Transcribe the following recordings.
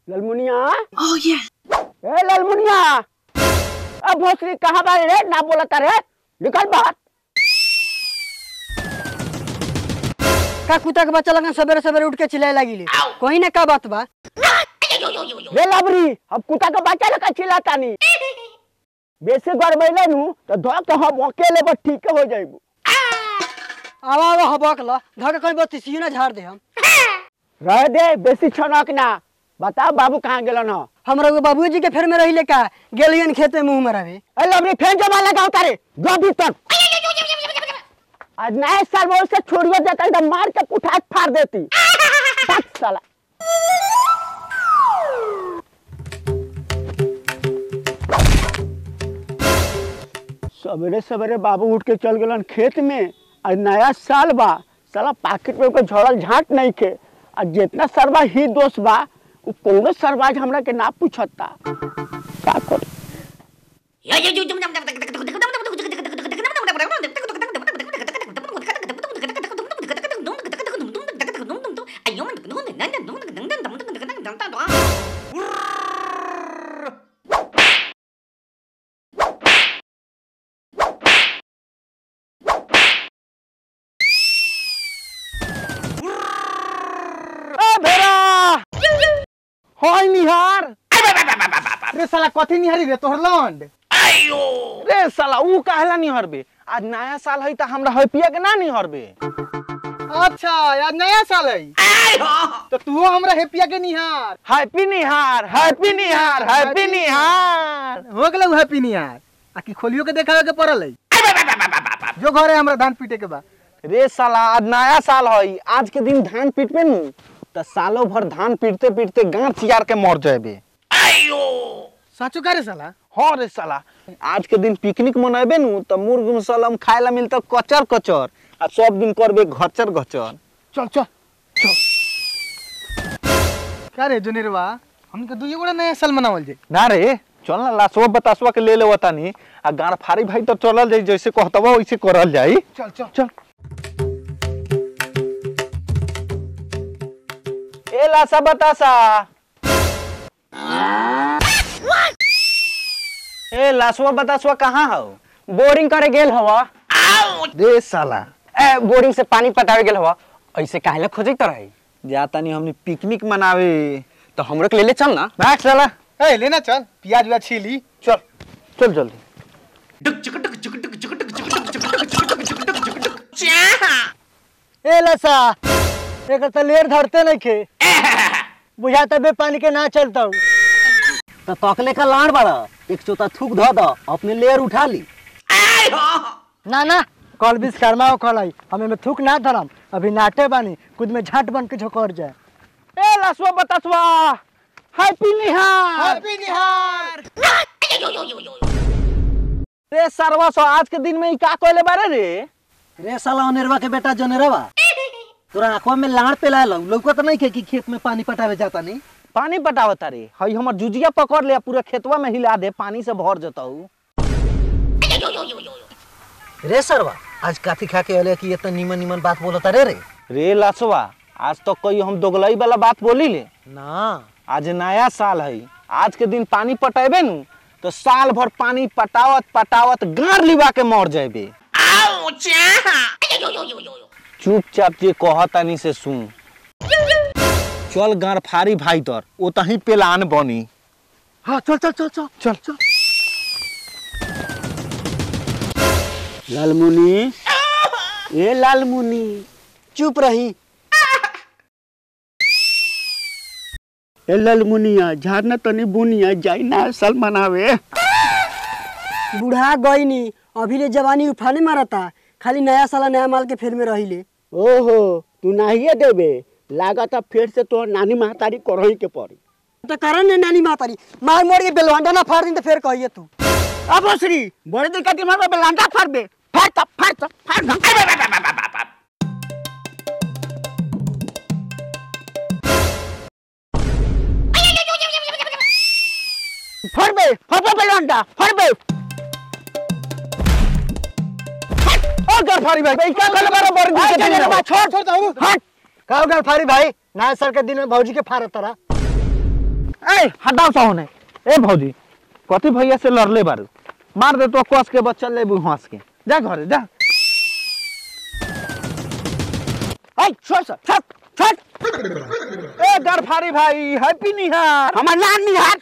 ललमुनिया Oh yeah. ए ललमुनिया अब भोसरी कहाँ बारे रे ना बोलता रे निकल बाहर का कुत्ता के बच्चा लगन सवेरे सवेरे उठ के चिल्लाए लगी कहीं ना का बात बा रे लबरी अब कुत्ता का बच्चा लगा चिल्लाता नहीं बेसे गड़बैले नु तो धो के हम अकेले बस ठीक हो जाइबू आवा आवा हबक ल धके कहीं बत्तीसियो ना झाड़ दे हम रह दे बेसी छनक ना बता बाबू कहाँ गेलन हो हमरा एगो बाबूजी के फेर में रहिले का गेलियन खेते मुंह में रहे ए लबरी फेन जमा लगाओ तारे जो भी तक आज नए साल में उससे छोड़ियो देता एकदम मार के कुठार फाड़ देती तक साला सवेरे सवेरे बाबू उठ के चल गलन खेत में आज नया साल बा साला पाकिट में कोई झड़ल झाट नहीं के आ जितना सरवा ही दोस्त बा उ कौनो सरवाज हमरा के ना पूछता का करी ए भेड़ा होय निहार रे साला कथी निहारी रे तोहर लौंड रे साला ऊ काहेला नहीं हरबे आज नया साल है त हमरा हैप्पिया के ना नहीं हरबे अच्छा आज नया साल है तो तू हमरा हेपिया के निहार हैप्पी निहार हैप्पी निहार हैप्पी निहार हो गेलौ हैप्पी निहार आ की खोलियो के देखावे के पड़ल है जो घरे हमरा धान पीटे के बा रे साला आज नया साल है आज के दिन धान पीटबे नु त सालों भर धान पीटते पीटते गांठ चियार के मर जाबे साचो का रे साला हाँ रे साला आज के दिन पिकनिक मनाबे नु त मुर्ग मुसलम खाए ला मिलता कचर कचर आ सब दिन करबे घचर घचर चल चल का रे जोनेरवा हमके दुई गोड़ा नया साल मनावल जे ना रे चल ना लासवा बतासवा के ले लेवता नी आ गाड़ फारी भाई तो चलल जाई जैसे कहतवा वैसे करल जाई चल चल चल ए लासा बतासा ए लासवा बतासवा कहाँ हो बोरिंग करे गेल हवा रे साला ए बोरिंग से पानी पटावे गेल हवा ऐसे काहेला खोजत रही जाता नहीं हमने पिकनिक मनावे तो हमरो के ले ले चल ना बैठ साला ए लेना चल प्याज व्याज छीली चल चल जल्दी ए लसा एक तो लेर धरते नहीं खे बुझाता बे पानी के ना चलता हूँ तो तकले का लाड़ बड़ा एक चोता थूक धो दो अपने लेयर उठा ली ना ना कल विश्वकर्मा हो कल आई हमें में थूक ना धरम अभी नाटे बानी खुद में झट बन के झोकर जाए ए लासवा बतासवा हैप्पी निहार हैप्पी निहार रे सरवा सो आज के दिन में ई का कहले बारे रे रे साला अनेरवा के बेटा जनेरवा तोरा आंखवा में लाड़ पे लायल लौकत नहीं के कि खेत में पानी पटावे जाता नहीं पानी पटावता रे हई हमर जुजिया पकड़ ले आ पूरा खेतवा में हिला दे पानी से भर जताऊ रे सरवा आज काथी खा के अले कि इतना नीमन नीमन बात बोलता रे रे रे लासवा आज तो कोई हम दोगलई वाला बात बोली ले ना आज नया साल है आज के दिन पानी पटेबे नु तो साल भर पानी पटावत पटावत गार लिबा के मर जाबे चुपचाप जे कहतानी से सुन चल गार फारी भाई तर ओतही पेलान बनी हाँ चल चल चल चल चल चल लालमुनी ए लालमुनी चुप रही ए लालमुनिया झारना तनी बुनिया जाई ना साल मनावे बूढ़ा गई नी अभी ले जवानी उफाने मारता खाली नया साला नया माल के फेर में रही ले ओहो तू नाहिए देबे लागत फिर से तो नानी महतारी करही के पड़ी तो करन ने नानी मातारी मार मोड़ के बेलवांडा ना फाड़ दी तो फिर कहिए तू अब श्री बड़े दिन का दिमाग में लांडा फाड़बे फाड़ तब फाड़ तब फाड़ दम फड़बे फड़बे बेलांडा फड़बे ओ घर फाड़ी भाई भाई क्या कर बारे बड़ दिन के दिन में छोड़ छोड़ दो हट का गल फारी भाई नया साल के दिन में भौजी के फाड़ तरा ए हटाओ सा होने ए भौजी कथी भैया से लड़ले बारू मार दे तो कस के बच्चा ले हंस के जा घरे जा ए छोड़ सर छोड़ छोड़ ए गरफारी भाई हैप्पी निहार हमार नाम निहार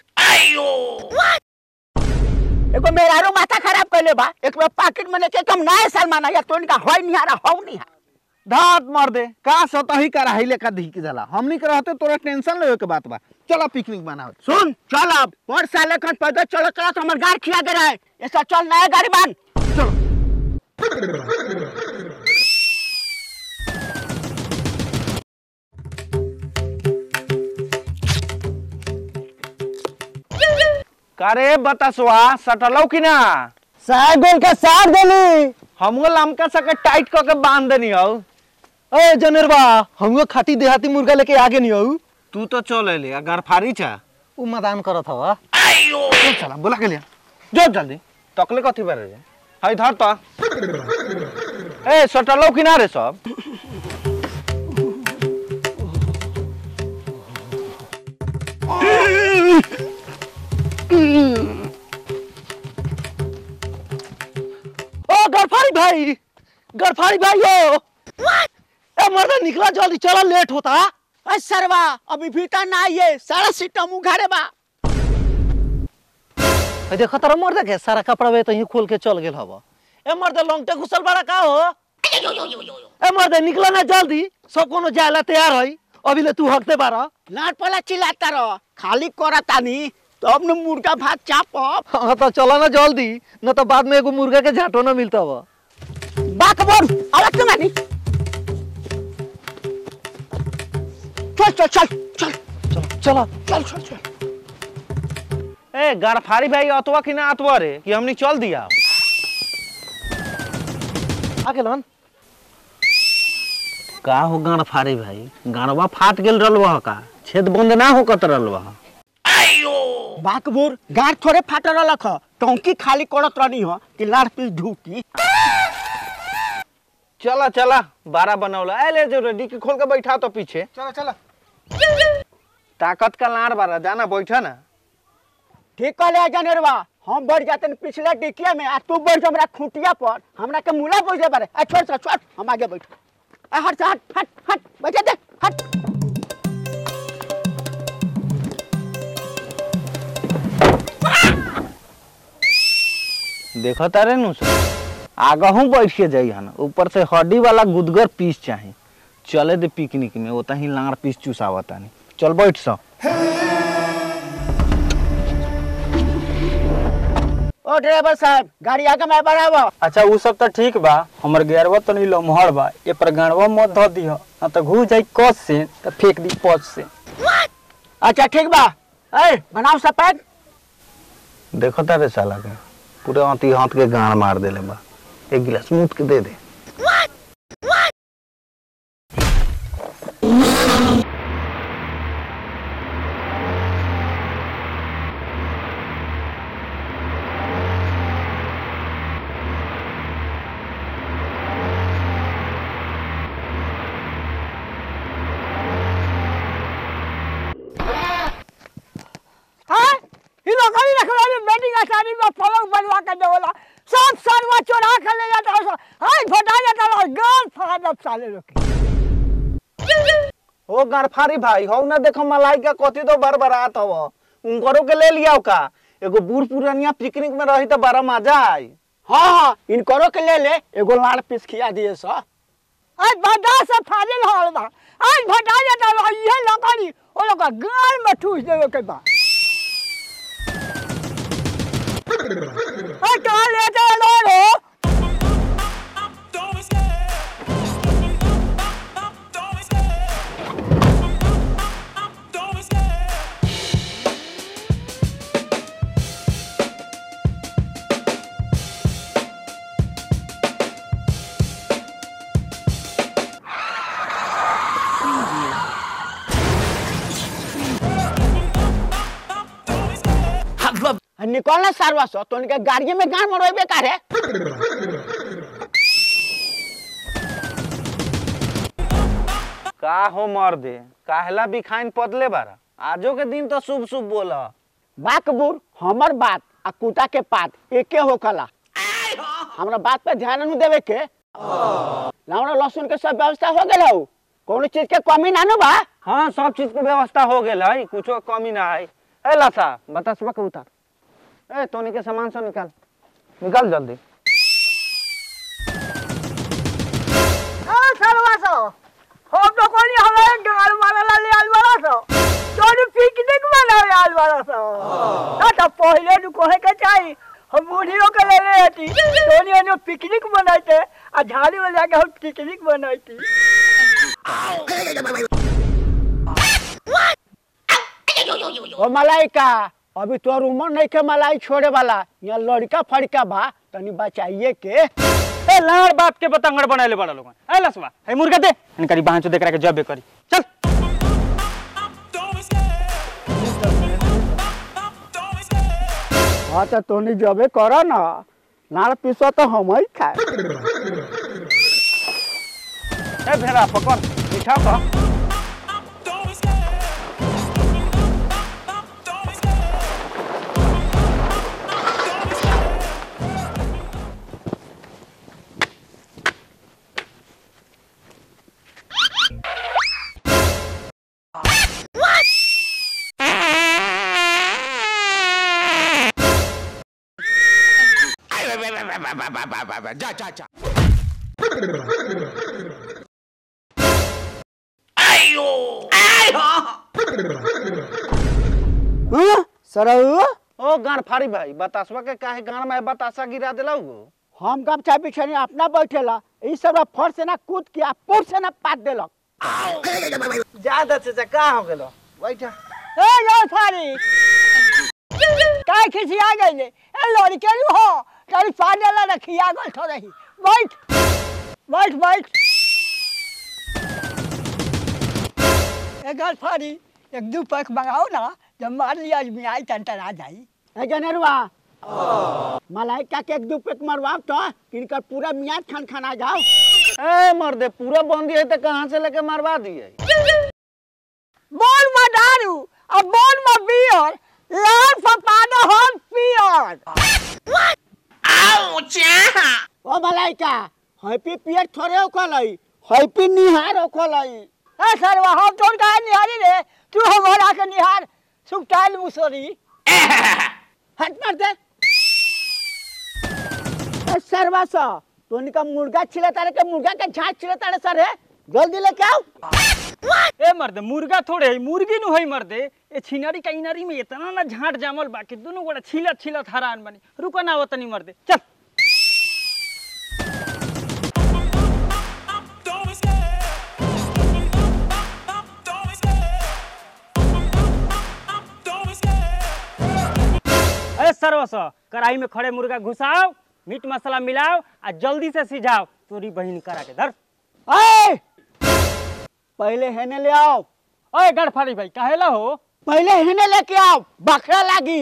एगो मेहरारू माथा खराब कैले बा एक बार पाकिट में लेके कम नए साल माना या तो इनका होय निहारा हो निहार धात मार दे का सतही कराही लेका धिक जाला हमनी के रहते तोरा टेंशन लेवे के बात बा चलो पिकनिक बनाओ सुन चल अब पर साल खन पैदल चलो चलो तो हमार गाड़ खिया दे रहा है ऐसा चल नया गाड़ी बांध करे बतासवा सटलौ कि ना साइकिल के साथ देली हमको लमका सके टाइट क के बांध देनी हौ ए जनेरबा हमको खाटी देहाती मुर्गा लेके आगे नहीं आऊ तू तो चल ले गरफारी छा उ मैदान करत हवा चल चला बोला के लिया जो जल्दी तकले कथी बारे रे हाय धर तो ए सटलौ कि ना रे सब ओ गरफारी भाई गरफारी भाई हो ए मर्दा निकला जल्दी चला लेट होता अरे सरवा अभी भीतर ना आइए सारा सिस्टम उघारे बा ए देखो तारा मर्दा के सारा कपड़ा वे तो ही खोल के चल गेल हवा ए मर्दा लौंगटे घुसल बड़ा का हो ए मर्दा निकला ना जल्दी सब कोनो जायला तैयार है अभी ले तू हकते बारा लाट पला चिल्लाता रहो खाली करतानी तब न मुर्गा भात चाप हाँ तो चला ना जल्दी न तो बाद में एगो मुर्गा के झाटो ना मिलता हवा बाक बोल आवाज क्यों मानी चल चल चल चल चला चल चल चल ए गरफारी भाई अतवा कि ना अतवा रे कि हमनी चल दिया आगे लन का हो गरफारी भाई गरवा फाट गेल रहलवा का छेद बंद ना हो कत रहलवा बाकबूर गार थोड़े फाटल रख टंकी खाली करत रहनी हो कि लाड़ पीस ढूकी चला चला बारह बनौला ए ले जो रेडी के खोल के बैठा तो पीछे चलो चलो ताकत का लाड़ बारह जाना बैठा ना ठीक कह ले जनेरवा हम बढ़ जाते न पिछले डिकिया में आ तू बढ़ जा हमरा खूंटिया पर हमरा के मुला बैठे बारे आ छोड़ छोड़ छोड़ हम आगे बैठ आ हट से हट हट हट बैठे दे हट देखो तारे नु आगहू बैठ के जाई हन ऊपर से हड्डी वाला गुदगर पीस चाही चले दे पिकनिक में ओता ही लाड़ पीस चुसावता नहीं चल बैठ सो ओ ड्राइवर साहब गाड़ी आगे में बढ़ावा अच्छा उ सब तो ठीक बा हमर गेरवा तो नहीं लमहर बा ए पर गाड़वा मत धो दिह ना तो घू जाई कस से तो फेंक दी पच से अच्छा ठीक बा ए बनाओ सब पैक देखो तारे साला के पूरे हाथी हाथ के गाड़ मार देले बा एक गिलास मूत के दे दे हां ई लोग गाड़ी रखवा में बेटिंग आसानी में पलंग बनवा के देवला सब सरवा चोरा के ले जाता है हाय फटा जाता है गाल फाड़ दब साले लोग के ओ गरफारी भाई हो ना देखो मलाई का कथी तो बरबरात हव उनकरो के ले लियाओ का एगो बूढ़ पुरानिया पिकनिक में रही तो बड़ा मजा आई हाँ हाँ इनकरो के ले ले एगो लाड़ पीस खिया दिए सा आज भटा से फाजिल हाल बा आज भटा जाता है ये लकड़ी ओ लोग गाल में ठूस देवे के बा आ कहाँ ले चलो लो निकलना सारवा सो तो उनके गाड़ी में गान मरवे बेकार है का हो मर दे काहला बिखाइन पदले बारा आजो के दिन तो शुभ शुभ बोल बाकबूर हमर बात आ कुटा के पात एके होकला हमरा बात पे ध्यान नहीं देवे के लावड़ा लहसुन के सब व्यवस्था हो गेल हौ कोनो चीज के कमी ना नु बा हाँ सब चीज के व्यवस्था हो गेल है कुछो कमी ना है ए लासा बता सुबह के उतार ए तोनी के सामान सब निकाल निकाल जल्दी हम तो कोनी हमारे गाल मारा ला ले अलवारा सो तोनी पिकनिक मनावे अलवारा सो ना तो पहले नु कहे के चाही हम बूढ़ियों के ले ले हती तोनी अनो पिकनिक मनाइते आ झाड़ी में जाके हम पिकनिक मनाइती ओ मलाइका अभी तोर उम्र नहीं के मलाई छोड़े वाला यहाँ लड़का फड़का बा तनी बचाइए के ए लाड़ बात के बतंगड़ बनाले बड़ा लोग ए लसवा ए मुर्गा दे इनकरी बाहर देख रहा के जबे करी चल हाँ तो तोनी जबे कर ना नाड़ पीसो तो हम ही खाए ए भेड़ा पकड़ मीठा का हाँ? सरऊ ओ गाड़ फाड़ी भाई बतासवा के काहे गाड़ में बतासा गिरा दिला गो हम गमछा बिछनी अपना बैठेला ई सब फर से ना कूद के आ पुर से ना पात देलक ज्यादा से का हो गेलो बैठा ए गाल फारी काय खिसिया गइले ए लड़के नु हो तारी पानी ला रखिया गल थो रही बैठ बैठ बैठ ए गाल फारी एक दू पैक मंगाओ ना जब मार लिया आदमी आई टन आ जाई ए जनेरवा मलाइका के एक दू पेट मरवाओ तो इनकर पूरा मियाद खान खाना जाओ ए मर्दे पूरा बंदी है तो कहाँ से लेके मरवा दिए बोल मा दारू अब बोल मा बियर लाल फपाना हम पियर ओ मलाइका हैप्पी पियर थोड़े होखलई हैप्पी निहार होखलई ए सरवा हम तोर का निहारी रे तू हमारा के निहार सुकटाइल मुसोरी हट मार दे ए सरवा सा तोनी का मुर्गा छिले तारे के मुर्गा के झाट छिले तारे सर है जल्दी लेके आओ ए मर्दे मुर्गा थोड़े है मुर्गी नु है मर्दे ए छिनारी का इनारी में इतना ना झाट जामल बा कि दोनों गोड़ा छिलत छिलत हरान बनी रुको ना वतनी मर्दे चल ए सर्वस कढ़ाई में खड़े मुर्गा घुसाओ मीट मसाला मिलाओ आ जल्दी से सिझाओ तोरी बहिन करा के धर ए पहले हेने ले आओ ओए गड़फाड़ी भाई काहेला हो पहले हेने लेके आओ बकरा लागी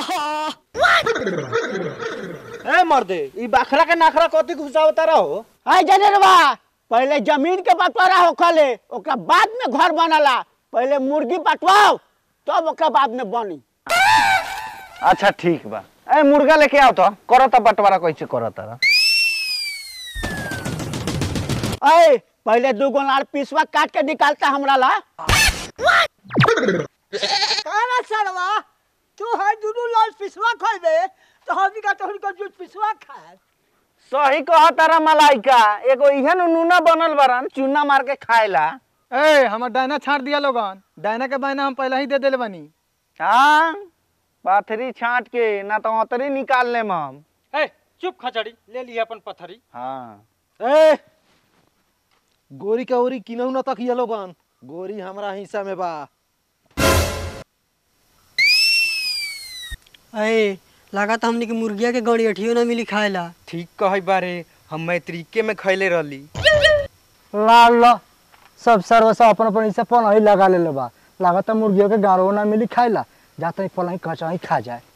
ए मर्दे ई बाखरा के नाखरा कथी घुसावता रहो ए जनेरवा पहले जमीन के बंटवारा होखले ओकरा बाद में घर बनला पहले मुर्गी बंटवाओ तब ओकरा बाद में बनी अच्छा ठीक बा ए मुर्गा लेके आओ तो करो तो बंटवारा कैसे करो तारा ए पहले दू गो लाल पीसवा काट के निकालता हमरा ला काना सरवा तू है दुनू लाल पिसवा खइबे तो हम का तोहर को दूध पिसवा खाए सही कह तारा मलाइका एगो इहन नूना बनल बारन चूना मार के खाएला ए हमर डायना छाट दिया लोगन डायना के बायना हम पहले ही दे देले बानी हाँ पाथरी छाट के ना तो अतरी निकाल लेम हम ए चुप खचड़ी ले लिया अपन पथरी हाँ ए गोरी का ओरी किनहु न तक ये लोगन गोरी हमरा हिस्सा में बा अरे लागत हमने के मुर्गिया के गड़ी अठियो ना मिली खाएला ठीक कहे बारे हम मैत्रिके में खैले रहली ला ला सब सर्वसा अपन अपन हिस्सा पनाही लगा ले बा लागत मुर्गियों के गाड़ो ना मिली खाइला जाते ही पनाही कचा ही खा जाए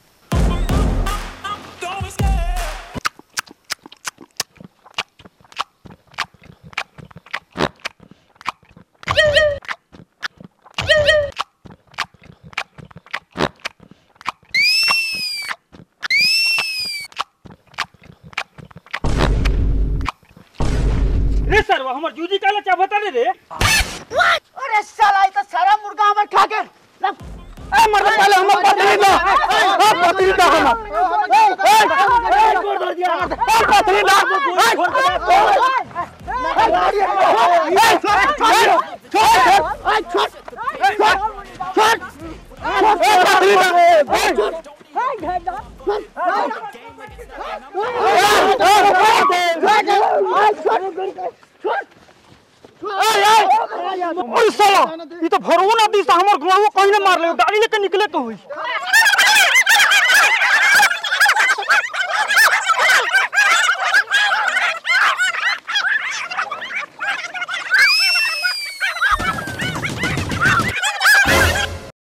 हमर जूजी काला चाबता रे रे अरे साला ये तो सारा मुर्गा हमर खा के ए मर्द पहले हमर पत्नी दो ए पत्नी दो हमर ए ए पत्नी दो ओए साला ई तो भरऊ नदी से हमर गोड़ो कहीं ना मार ले गाड़ी लेके निकले के होई